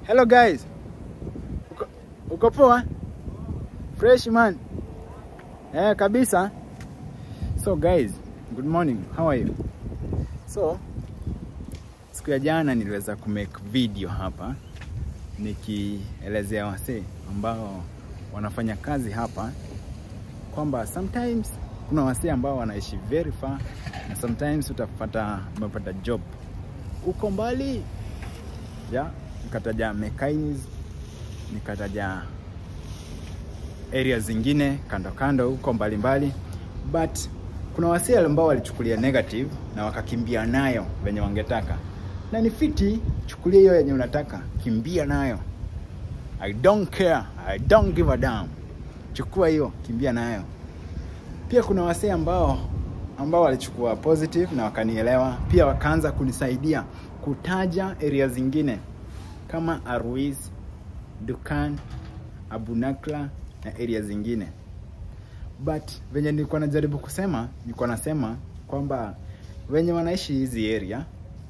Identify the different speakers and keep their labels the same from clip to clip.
Speaker 1: Hello guys. Uko, uko poa? Fresh man. Eh, kabisa. So guys, good morning. How are you? So, siku ya jana niliweza kumake video hapa nikielezea wasee ambao wanafanya kazi hapa kwamba sometimes kuna wasee ambao wanaishi very far na sometimes utapata umepata job uko mbali ya nikataja mechanics nikataja area zingine kando kando huko mbalimbali but kuna wasee ambao walichukulia negative na wakakimbia nayo venye wangetaka na ni fiti chukulia hiyo yenye unataka kimbia nayo i don't care i don't give a damn chukua hiyo kimbia nayo pia kuna wasee ambao ambao walichukua positive na wakanielewa pia wakaanza kunisaidia kutaja area zingine kama Arwis, Dukan, Abunakla na area zingine. But venye nilikuwa najaribu kusema, nilikuwa nasema kwamba wenye wanaishi hizi area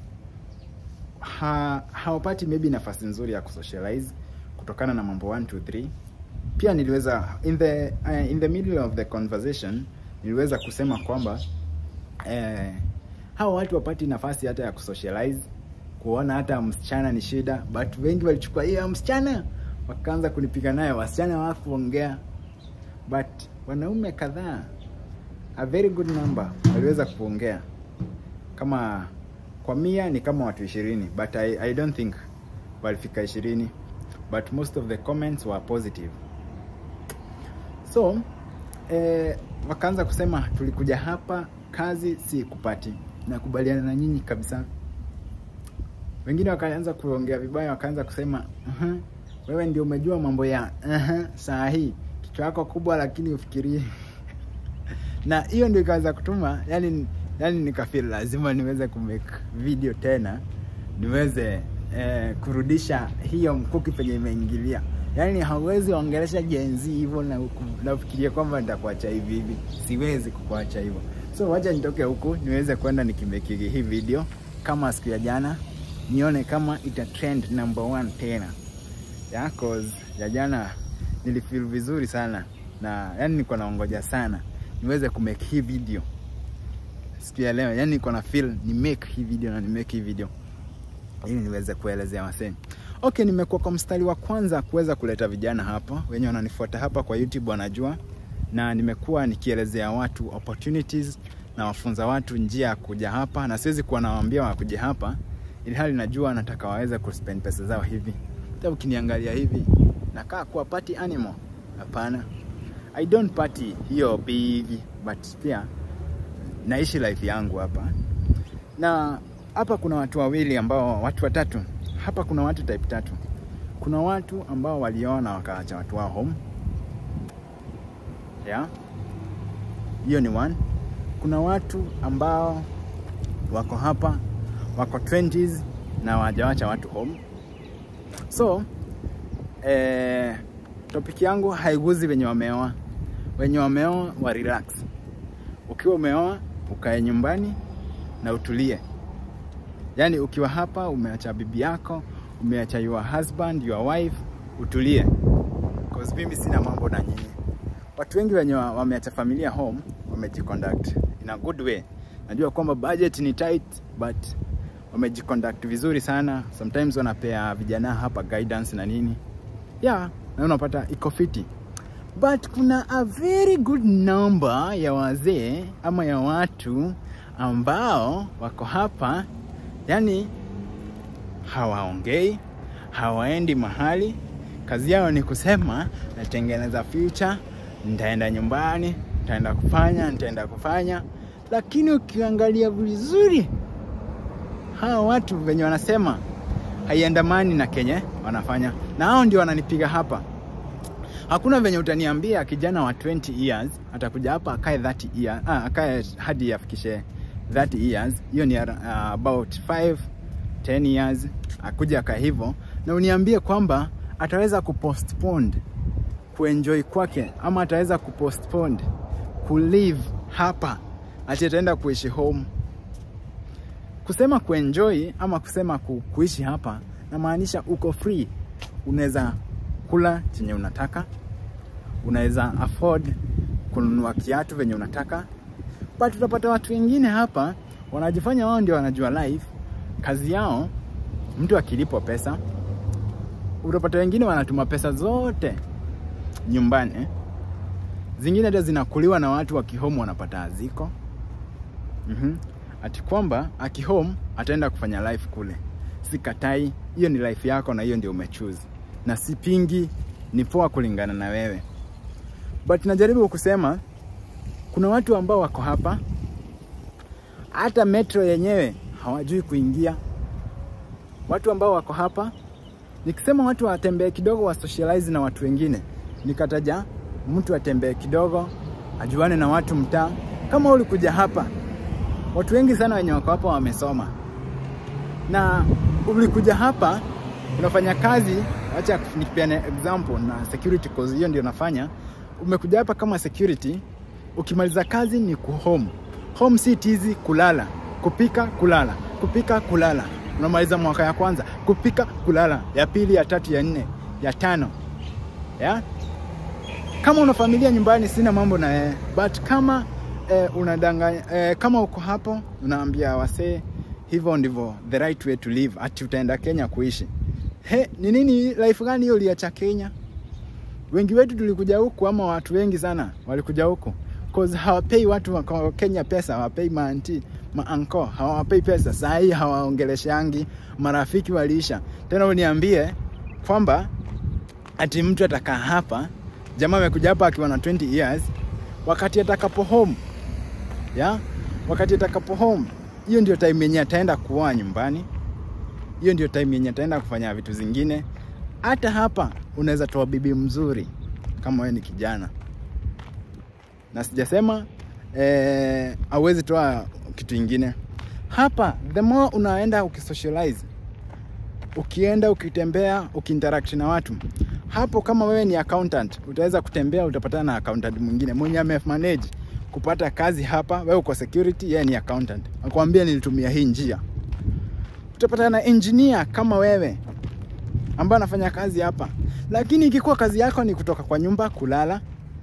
Speaker 1: ha, hawapati maybe nafasi nzuri ya kusocialize kutokana na mambo 1 2 3 pia niliweza in the uh, in the middle of the conversation niliweza kusema kwamba eh, hawa watu wapati nafasi hata ya kusocialize kuona hata msichana ni shida but wengi walichukua hiyo msichana wakaanza kunipiga naye wasichana wakuongea but wanaume kadhaa a very good number waliweza kuongea kama kwa mia ni kama watu ishirini but I, I don't think walifika ishirini but most of the comments were positive so eh, wakaanza kusema tulikuja hapa kazi si kupati nakubaliana na nyinyi kabisa wengine wakaanza kuongea vibaya wakaanza kusema uh-huh, wewe ndio umejua mambo ya uh-huh, saa hii kichwa yako kubwa lakini ufikirie na hiyo ndio ikaweza kutuma yani yani nikafeel lazima niweze kumake video tena niweze eh, kurudisha hiyo mkuki penye imeingilia yaani hauwezi ongelesha jenzi hivyo na nafikiria kwamba nitakuacha hivi hivi siwezi kukuacha hivyo so wacha nitoke huku niweze kwenda nikimekigi hii video kama siku ya jana nione kama ita trend number one tena yeah, cause ya jana nilifeel vizuri sana na yani niko naongoja sana niweze kumake hii video siku ya leo yani niko na feel ni make hii video na ni make hii video ili niweze kuelezea wasee okay nimekuwa kwa mstari wa kwanza kuweza kuleta vijana hapa wenye wananifuata hapa kwa youtube wanajua na nimekuwa nikielezea watu opportunities na wafunza watu njia ya kuja hapa na siwezi kuwa nawaambia wakuje hapa ili hali najua nataka waweze kuspend pesa zao hivi hata ukiniangalia hivi nakaa kuwa party animal hapana i don't party hiyo big but pia naishi life yangu hapa na hapa kuna watu wawili ambao watu watatu hapa kuna watu type tatu kuna watu ambao waliona wakaacha watu wao home yeah hiyo ni one kuna watu ambao wako hapa wako 20s na wajawacha watu home so eh, topic yangu haiguzi wenye wameoa wenye wameoa wa relax ukiwa umeoa ukae nyumbani na utulie yaani ukiwa hapa umeacha bibi yako umeacha your husband your wife utulie cause mimi sina mambo na nyinyi watu wengi wenye wameacha familia home wamejiconduct in a good way najua kwamba budget ni tight but wamejiconduct vizuri sana sometimes wanapea vijana hapa guidance na nini yeah na unapata iko fiti but kuna a very good number ya wazee ama ya watu ambao wako hapa yani hawaongei hawaendi mahali kazi yao ni kusema natengeneza future nitaenda nyumbani nitaenda kufanya nitaenda kufanya lakini ukiangalia vizuri hawa watu venye wanasema haiandamani na kenye wanafanya na hao ndio wananipiga hapa hakuna venye utaniambia kijana wa 20 years atakuja hapa akae 30 years, ah, akae hadi afikishe 30 years hiyo ni uh, about 5 10 years akuja akae hivyo na uniambie kwamba ataweza kupostpone kuenjoy kwake ama ataweza kupostpone kulive hapa ati ataenda kuishi home kusema kuenjoy ama kusema ku, kuishi hapa namaanisha uko free unaweza kula chenye unataka, unaweza afford kununua kiatu venye unataka, but utapata watu wengine hapa wanajifanya wao ndio wanajua life. Kazi yao mtu akilipwa pesa, utapata wengine wanatuma pesa zote nyumbani, zingine hata zinakuliwa na watu wakihome wanapata aziko. mm Ati kwamba akihome ataenda kufanya life kule. Sikatai, hiyo ni life yako na hiyo ndio umechoose, na sipingi, ni poa kulingana na wewe, but najaribu kusema kuna watu ambao wako hapa hata metro yenyewe hawajui kuingia. Watu ambao wako hapa, nikisema watu watembee kidogo, wa socialize na watu wengine, nikataja mtu atembee kidogo, ajuane na watu mtaa. Kama ulikuja hapa, watu wengi sana wenye wako hapa wamesoma, na ulikuja hapa unafanya kazi. Acha nipeane example na security, cause hiyo ndio nafanya. Umekuja hapa kama security, ukimaliza kazi ni kuhome home si tizi kulala, kupika, kulala, kupika, kulala. Unamaliza mwaka ya kwanza kupika, kulala, ya pili, ya tatu, ya nne, ya tano, ya kama una familia nyumbani, sina mambo na yeye, but kama eh, unadanganya eh, kama uko hapo unaambia wasee hivyo ndivyo the right way to live, ati utaenda Kenya kuishi. He, ni nini life gani hiyo uliacha Kenya? Wengi wetu tulikuja huku, ama watu wengi sana walikuja huku cause hawapei watu wa Kenya pesa, hawapei maanti maanko, hawapei pesa. Saa hii hawaongeleshangi, marafiki waliisha. Tena uniambie kwamba ati mtu atakaa hapa, jamaa amekuja hapa akiwa na 20 years, wakati atakapo home ya wakati atakapo home, hiyo ndio time yenye ataenda kuoa nyumbani, hiyo ndio time yenye ataenda kufanya vitu zingine. Hata hapa unaweza toa bibi mzuri kama wewe ni kijana na sijasema eh, awezi toa kitu ingine hapa. The more unaenda ukisocialize, ukienda ukitembea, ukiinteract na watu hapo, kama wewe ni accountant, utaweza kutembea, utapatana na accountant mwingine mwenye amemanage kupata kazi hapa. Wewe uko security, yeye ni accountant, akwambia nilitumia hii njia. Utapatana na engineer kama wewe ambaye anafanya kazi hapa, lakini ikikuwa kazi yako ni kutoka kwa nyumba kulala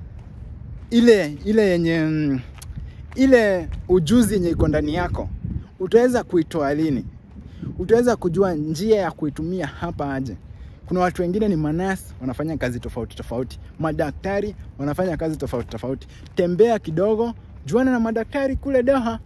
Speaker 1: ile ile yenye ile ujuzi yenye iko ndani yako utaweza kuitoa lini? Utaweza kujua njia ya kuitumia hapa aje? Kuna watu wengine ni manasi wanafanya kazi tofauti tofauti, madaktari wanafanya kazi tofauti tofauti. Tembea kidogo, juana na madaktari kule Doha.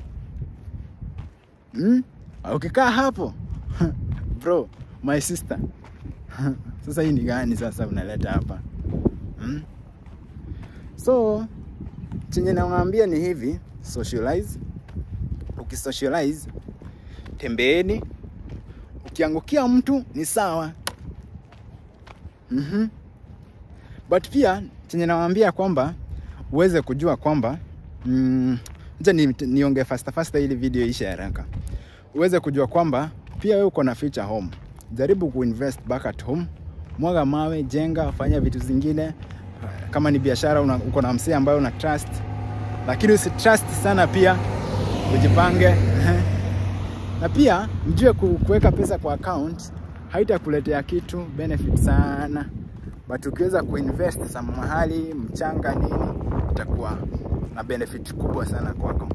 Speaker 1: Hmm? Ukikaa hapo bro, my sister sasa hii ni gani sasa unaleta hapa hmm? So chenye nawaambia ni hivi, socialize. Ukisocialize, tembeeni. Ukiangukia mtu ni sawa. mm -hmm. But pia chenye nawaambia kwamba uweze kujua kwamba mm, ni, niongee faster faster ili video ishe haraka. Uweze kujua kwamba pia wewe uko na future home. Jaribu kuinvest back at home, mwaga mawe, jenga, fanya vitu zingine kama ni biashara uko na msee ambayo una trust, lakini usitrust sana pia, ujipange na pia mjue kuweka pesa kwa account haitakuletea kitu benefit sana, but ukiweza kuinvest sama mahali mchanga nini, itakuwa na benefit kubwa sana kwako.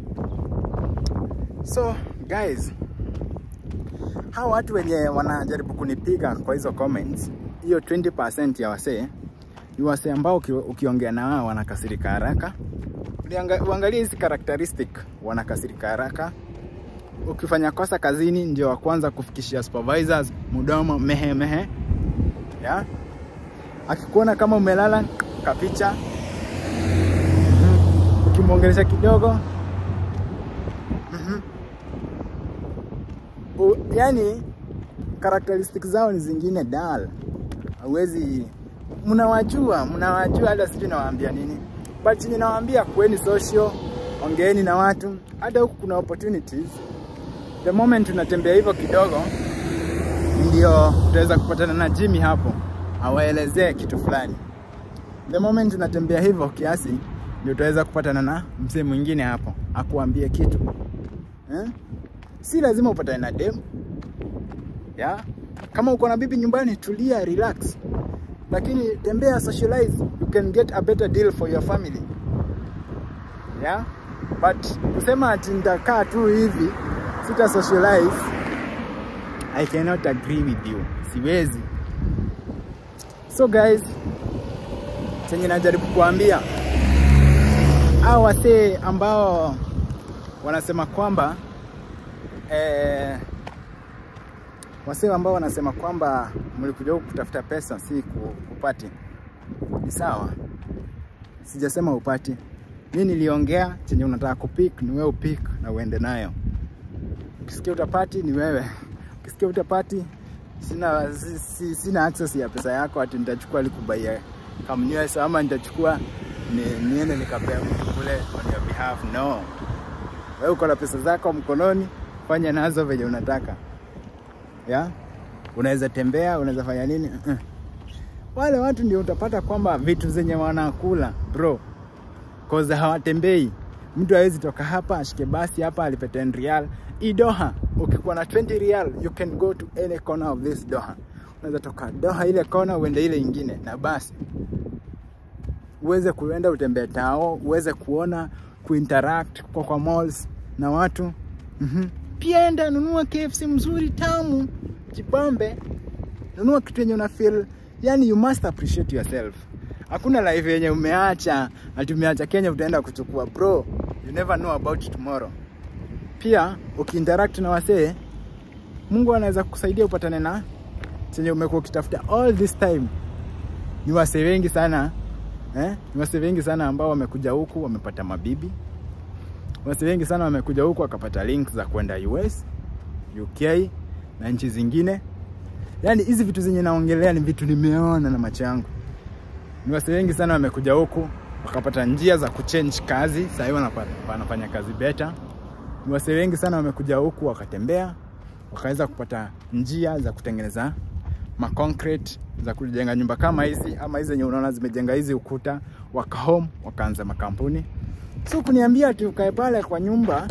Speaker 1: So guys, hawa watu wenye wanajaribu kunipiga kwa hizo comments, hiyo 20% ya wasee ni wasee ambao ukiongea na wao wanakasirika haraka. Uangalie hizi characteristic, wanakasirika haraka. Ukifanya kosa kazini, ndio wa kwanza kufikishia supervisors mdomo mehe mehe, ya akikuona kama umelala kapicha, ukimwongelesha kidogo mm -hmm. Yani characteristic zao ni zingine dal, hauwezi mnawajua mnawajua, hata sijui nawaambia nini, but chenye nawaambia kuweni social, ongeeni na watu. Hata huku kuna opportunities, the moment unatembea hivyo kidogo, ndio utaweza kupatana na Jimmy hapo awaelezee kitu fulani. The moment unatembea hivyo kiasi, ndio utaweza kupatana na mzee mwingine hapo akuambie kitu eh? Si lazima upatane na dem ya Kama uko na bibi nyumbani, tulia, relax, lakini tembea, socialize, you can get a better deal for your family yeah? But kusema ati nitakaa tu hivi sita socialize, I cannot agree with you, siwezi. So guys, chenye najaribu kuambia hao wasee ambao wanasema kwamba eh, wasee ambao wanasema kwamba mlikuja huku kutafuta pesa si kupati, ni sawa, sijasema upati. Mi niliongea chenye unataka kupik ni wewe upik na uende nayo. Ukisikia utapati ni wewe, ukisikia utapati sina, si, si, sina access ya pesa yako ati nitachukua likubaia kamnywesa ama nitachukua ni, niende nikapea mtu kule on your behalf. No, wewe uko na pesa zako mkononi, fanya nazo venye unataka ya unaweza tembea, unaweza fanya nini uh -uh. Wale watu ndio utapata kwamba vitu zenye wanakula bro, cause hawatembei. Mtu hawezi toka hapa ashike basi hapa alipe 10 real hii Doha. Ukikuwa na 20 real you can go to any corner of this Doha. Unaweza toka Doha ile kona uende ile ingine na basi uweze kuenda utembee tao, uweze kuona kuinteract kwa kwa malls na watu mm -hmm. Pia enda nunua KFC mzuri tamu, jipambe, nunua kitu yenye una feel, yani you must appreciate yourself. Hakuna life yenye umeacha ati umeacha Kenya utaenda kuchukua bro, you never know about tomorrow. Pia ukiinteract na wasee, Mungu anaweza kukusaidia upatane na chenye umekuwa ukitafuta all this time. Ni wasee wengi sana eh? Ni wasee wengi sana ambao wamekuja huku wamepata mabibi wasi wengi sana wamekuja huku wakapata link za kwenda US, UK na nchi zingine. Yaani hizi vitu zenye naongelea ni vitu nimeona na macho yangu. Ni wasi wengi sana wamekuja huku wakapata njia za kuchange kazi, sasa hivi wanafanya kazi better. Ni wasi wengi sana wamekuja huku wakatembea, wakaweza kupata njia za kutengeneza ma concrete za kujenga nyumba kama hizi ama hizi zenye unaona zimejenga hizi ukuta, waka home wakaanza makampuni So kuniambia ati ukae pale kwa nyumba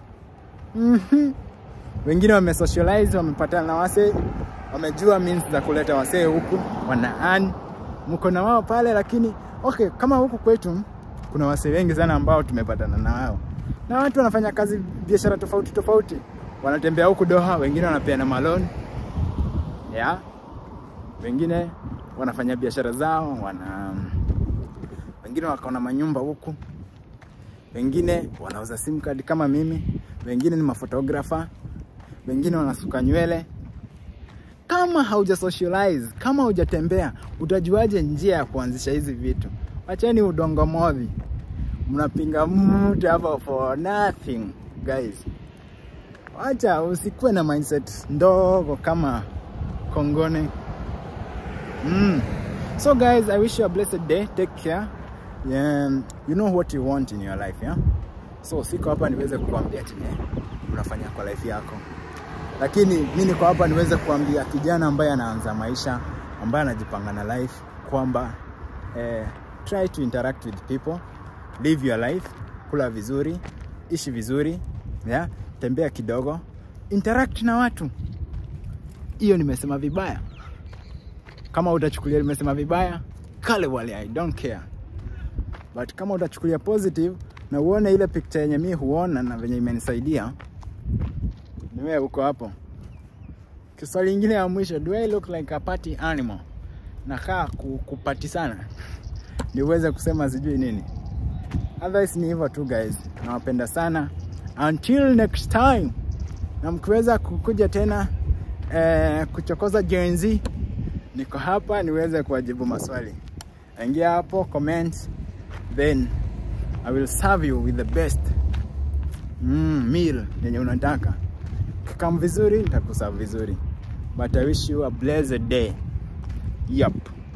Speaker 1: mm -hmm. Wengine wame socialize wamepatana na wasee, wamejua means za kuleta wasee huku, wana earn, mko na wao pale. Lakini okay, kama huku kwetu kuna wasee wengi sana ambao tumepatana na wao, na watu wanafanya kazi biashara tofauti tofauti, wanatembea huku Doha, wengine wanapeana maloni yeah. Wengine wanafanya biashara zao, wana wengine wakaona manyumba huku wengine wanauza sim card kama mimi, wengine ni mafotografa, wengine wanasuka nywele. Kama hauja socialize, kama hujatembea, utajuaje njia ya kuanzisha hizi vitu? Wacheni udongo modhi, mnapinga mtu hapa for nothing guys. Wacha usikuwe na mindset ndogo kama kongone. Mm. So guys, I wish you a blessed day. Take care. Yeah, you know what you want in your life yeah? So siko hapa niweze kukuambia chenye unafanya kwa life yako, lakini mi niko hapa niweze kuambia kijana ambaye anaanza maisha, ambaye anajipanga na life kwamba eh, try to interact with people, live your life, kula vizuri, ishi vizuri yeah? Tembea kidogo, interact na watu. Hiyo nimesema vibaya? Kama utachukulia nimesema vibaya, kale wale, I don't care but kama utachukulia positive na uone ile picture yenye mi huona na venye imenisaidia, ni wewe uko hapo. Kiswali ingine ya mwisho, do I look like a party animal? Nakaa kupati sana ndio uweze kusema sijui nini. Otherwise ni hivyo tu guys, nawapenda sana. Until next time, na mkiweza kukuja tena eh, kuchokoza Gen Z, niko hapa niweze kuwajibu maswali. Ingia hapo comment then I will serve you with the best mm, meal yenye unataka. Kikam vizuri nitakuserve vizuri, but I wish you a blessed day. Yup.